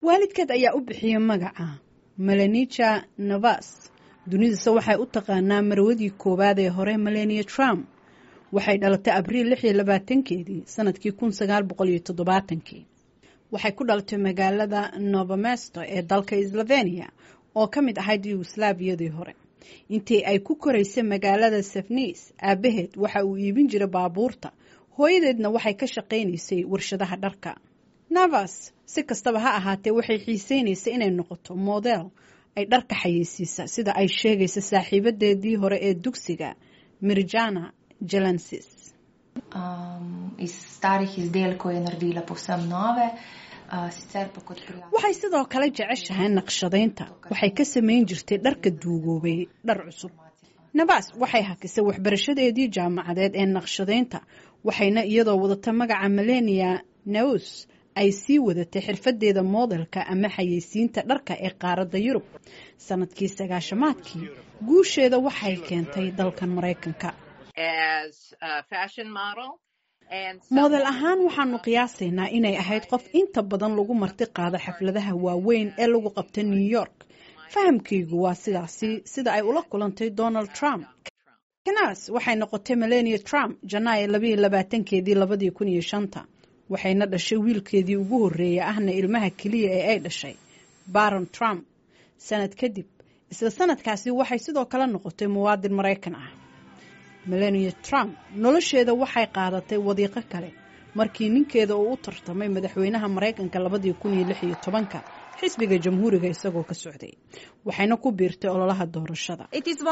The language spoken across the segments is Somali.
waalidkeed ayaa u bixiyey magaca melanija navas dunidase waxay u taqaanaa marwadii koowaad ee hore melania trump waxay dhalatay abriil lix iyo labaatankeedii sanadkii kun sagaal boqol iyo toddobaatankii waxay ku dhalatay magaalada novomesto ee dalka slovenia oo ka mid ahayd yugoslaabiyadii hore intii ay ku koraysay magaalada safnis aabaheed waxa uu iibin jiray baabuurta hooyadeedna waxay ka shaqaynaysay warshadaha dharka navas si kastaba ha ahaatee waxay xiiseynaysay inay noqoto model ay dharka xayeysiisa sida ay sheegaysa saaxiibadeedii hore ee dugsiga mirjana jelensis waxay sidoo kale jeceshahay naqshadaynta waxay ka samayn jirtay dharka duugoobay dhar cusub navas waxay hakisay waxbarashadeedii jaamacadeed ee naqshadaynta waxayna iyadoo wadata magaca melania naus ay sii wadatay xirfadeeda moodelka ama xayeysiinta dharka ee qaaradda yurub sanadkii sagaashamaadkii guusheeda waxay keentay dalkan maraykanka moodel ahaan waxaanu qiyaasaynaa inay ahayd qof inta badan lagu marti qaado xafladaha waaweyn ee lagu qabta new york fahamkaygu waa sidaasi sida ay ula kulantay donald trump kanas waxay noqotay melania trump janaayo labayo labaatankeedii labadii kun iyo shanta waxayna dhashay wiilkeedii ugu horreeya ahna ilmaha keliya ee ay dhashay baron trump sanad kadib isla sanadkaasi waxay sidoo kale noqotay muwaadin maraykan ah melania trump nolosheeda waxay qaadatay wadiiqo kale markii ninkeeda uu u tartamay madaxweynaha maraykanka labadii kun iyo lix iyo tobanka xisbiga jamhuuriga isagoo ka socday waxayna ku biirtay ololaha doorashada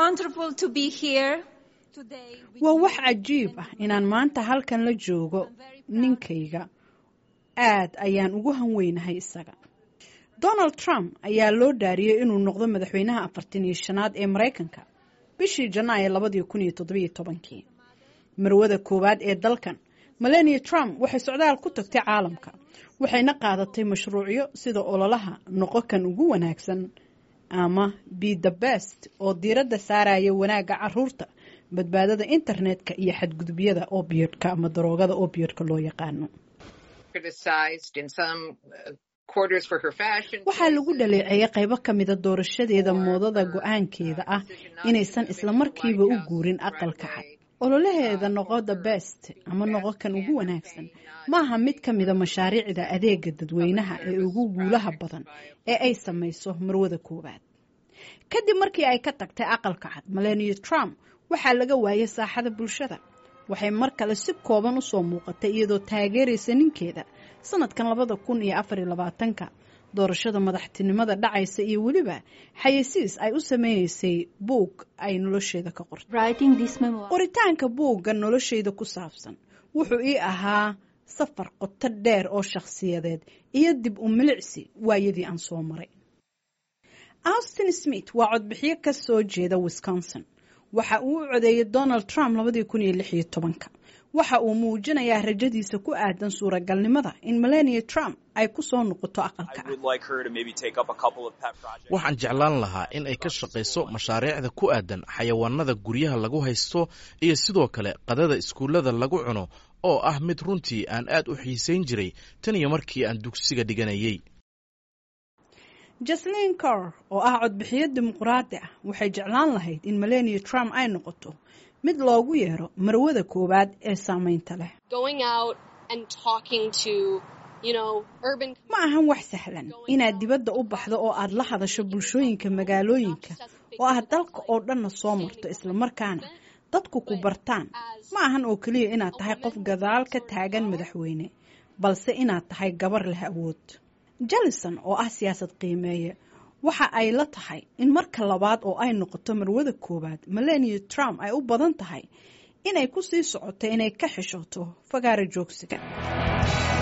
waa wax cajiib ah inaan maanta halkan la joogo ninkayga aad ayaan ugu hanweynahay isaga donald trump ayaa loo dhaariyey inuu noqdo madaxweynaha afartan iyo shanaad ee maraykanka bishii janaayo labadii kun iyo toddobiyo tobankii marwada koowaad ee dalkan melania trump waxay socdaal ku tagtay caalamka waxayna qaadatay mashruucyo sida ololaha noqo kan ugu wanaagsan ama be the best oo diiradda saaraya wanaagga caruurta badbaadada internetka iyo xadgudubyada obiodka ama daroogada obiodka loo yaqaano waxaa lagu dhaleeceeyay qaybo ka mida doorashadeeda moodada go-aankeeda ah inaysan islamarkiiba u guurin aqalka cad ololaheeda noqo the best ama noqo kan ugu wanaagsan maaha mid ka mida mashaariicda adeega dadweynaha ee ugu guulaha badan ee ay samayso marwada koowaad kadib markii ay ka tagtay aqalka cad melania trump waxaa laga waayay saaxada bulshada waxay mar kale si kooban usoo muuqatay iyadoo taageeraysa ninkeeda sanadkan labada kun iyo afar iyo labaatanka doorashada madaxtinimada dhacaysa iyo weliba xayeysiis ay u sameynaysay buug ay nolosheeda ka qortay qoritaanka buugga nolosheyda ku saabsan wuxuu ii ahaa safar qoto dheer oo shakhsiyadeed iyo dib u milicsi waayadii aan soo maray austin smith waa codbixiyo ka soo jeeda wisconsin waxa uu u codeeyey donald trump labadii kun iyo lix iyo tobanka waxa uu muujinayaa rajadiisa ku aadan suuragalnimada in melania trump ay ku soo noqoto aqalka waxaan jeclaan lahaa in ay ka shaqayso mashaariicda ku aadan xayawaanada guryaha lagu haysto iyo sidoo kale qadada iskuullada lagu cuno oo ah mid runtii aan aad u xiisayn jiray tan iyo markii aan dugsiga dhiganayay jaslin cor oo ah codbixiyo dimuquraadi ah waxay jeclaan lahayd in melania trump ay noqoto mid loogu yeero marwada koowaad ee saameynta leh ma ahan wax sahlan inaad dibadda u baxdo oo aad la hadasho bulshooyinka magaalooyinka oo aad dalka oo dhanna soo marto islamarkaana dadku ku bartaan ma ahan oo keliya inaad tahay qof gadaal ka taagan madaxweyne balse inaad tahay gabar leh awood jallison oo ah siyaasad qiimeeye waxa ay la tahay in marka labaad oo ay noqoto marwada koowaad melania trump ay u badan tahay inay ku sii socoto inay ka xishooto fagaara joogsiga